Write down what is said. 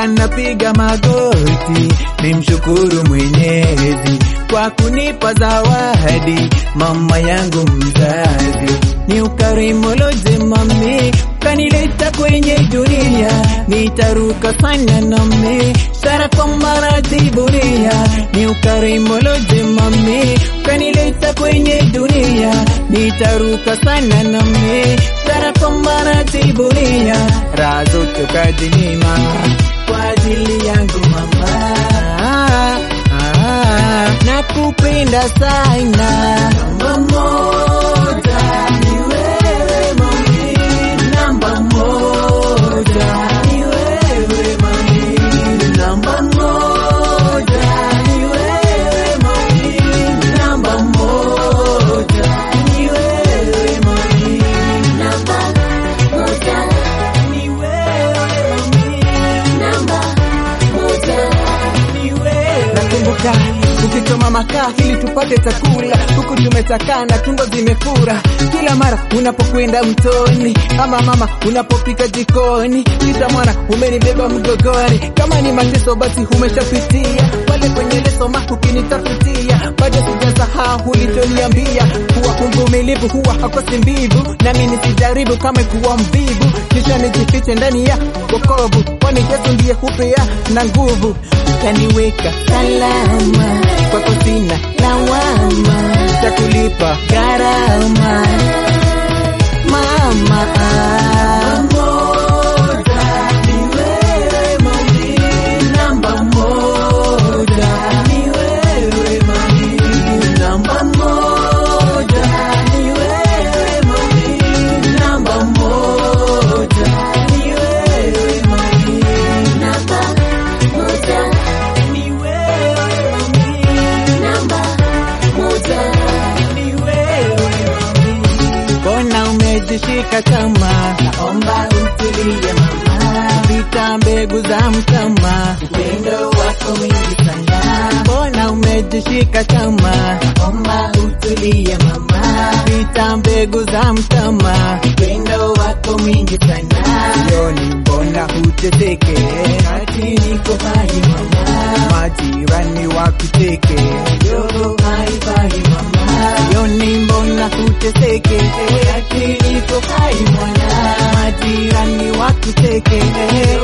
Hakika napiga magoti, nimshukuru Mwenyezi kwa kunipa zawadi, mama yangu mzazi. Ni ukarimu loje mami, kanileta kwenye dunia, nitaruka sana nami, sara kwa maradhi dunia. Ni ukarimu loje mami, kanileta kwenye dunia, nitaruka sana nami, sara kwa maradhi dunia. Raha zote ukajinyima kwa ajili yangu mama. Ah, ah, nakupenda sana namba moja ni wewe mami, namba moja ni wewe mami, namba moja ni wewe mami, namba moja ni wewe mami, Namba moja, ni wewe mami, namba moja. ni wewe Nakumbuka ukichoma makaa ili tupate chakula, huku tumetakana, tumbo zimefura. Kila mara unapokwenda mtoni, ama mama unapopika jikoni, kita mwana umenibeba mgogoni. Kama ni mateso basi umeshapitia pale kwenye leso ma ukinitafutia, bado sijasahau ulichoniambia kuwa mvumilivu huwa hakosi mbivu, nami nisijaribu kama kuwa mvivu, kisha nijifiche ndani ya wokovu, kwani Yesu ndiye hupea na nguvu kaniweka salama kwako, sina lawama za kulipa gharama mama. moja ni wewe mami, namba moja ni wewe mami, namba moja ni wewe mami, namba moja ni wewe mami, Namba moja, ni wewe mami, namba moja. ni wewe mami. Mbona umejishika kama Naomba utulie mama, vita mbegu za mtama? upendo wako mwingi sana. Mbona umejishika kama Naomba utulie mama, vita mbegu za mtama? upendo wako mwingi sana. Sioni mbona huteseke, Ati niko hai mama, majirani wakuteke. yo haifai mama, Sioni mbona huteseke, ati niko hai mwana, majirani wakuteke.